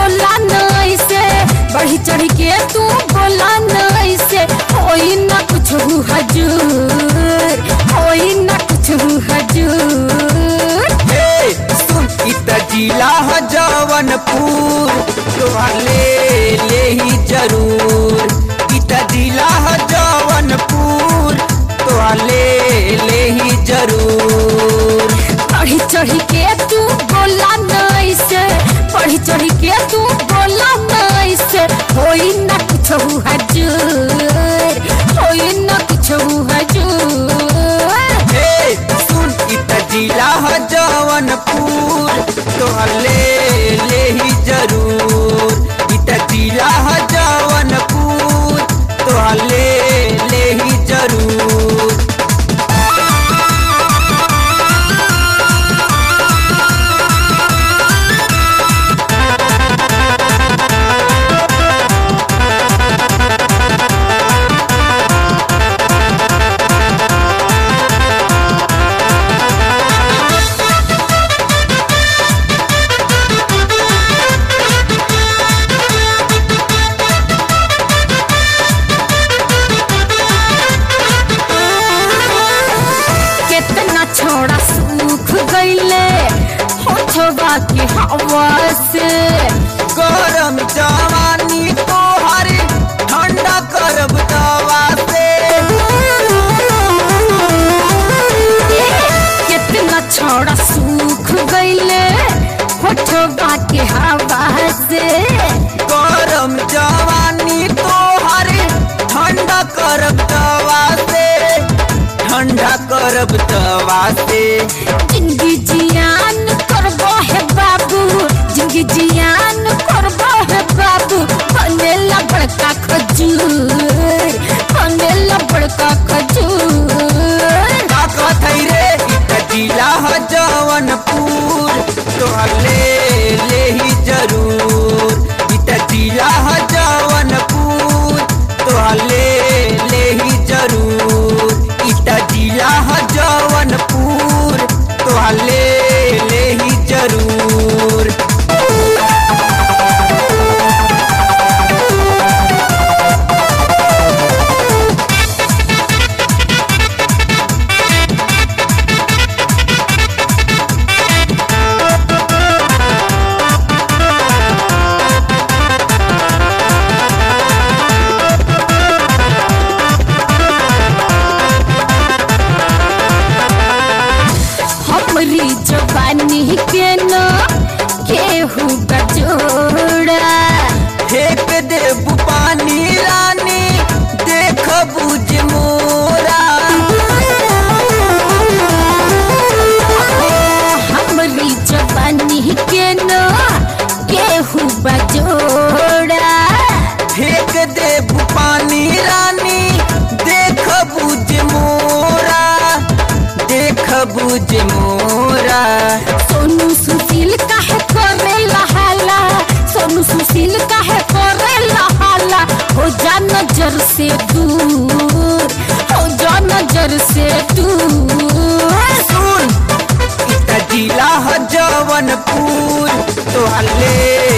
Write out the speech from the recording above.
बोला नहीं से बढ़ी चढ़ी के तू बोला नहीं से होई ना कुछ हजूर होई ना कुछ हजूर ए, सुन इत जिला ह जवनपुर तोहर ले ले ही जरूर इत जिला ह जवनपुर तोहर ले ले ही जरूर बढ़ी चढ़ी के तू बोला नहीं से बढ़ी चढ़ी के तू बोला नहीं से होई ना कुछ हजूर होई ना कुछ हजूर ए, सुन इत जिला ह जवनपुर तोहर ले ले ही जरूर इत जिला ह जवनपुर तोहर ले ले ही जरूर कितना छोड़ा सूख गईले होठवा के हवा से गरम जवानी तोहर ठंडा करब दवा से कितना छोड़ा सूख गईले होठवा के हवा से गरम जवानी तोहर ठंडा करब दवा से ठंडा करब दवा से जिंदगी जियान करबो है बाबू जिंदगी जियान करबो है बाबू बनेला बड़का खजूर बनेला बड़का खजूर का कथई रे इत जिला ह जवनपुर तोहर ले ले ही जरूर इत जिला ह जवनपुर तोहर ले ले ही जरूर इत जिला ह जवनपुर तोहर ले ले ही जरूर हमरी जवानी के न केहू गजोड़ा फेंक देब पानी रानी देख बुझ मोरा हमरी जवानी के न केहू बजोड़ा फेंक देब पानी रानी देख बुझ मोरा देख बुझ मोरा सोनू सुशील काहे करे लहाला सोनू सुशील काहे करे लहाला हो जा नजर से दूर हो जा नजर से दूर सुन इत जिला ह जवनपुर तोहर ले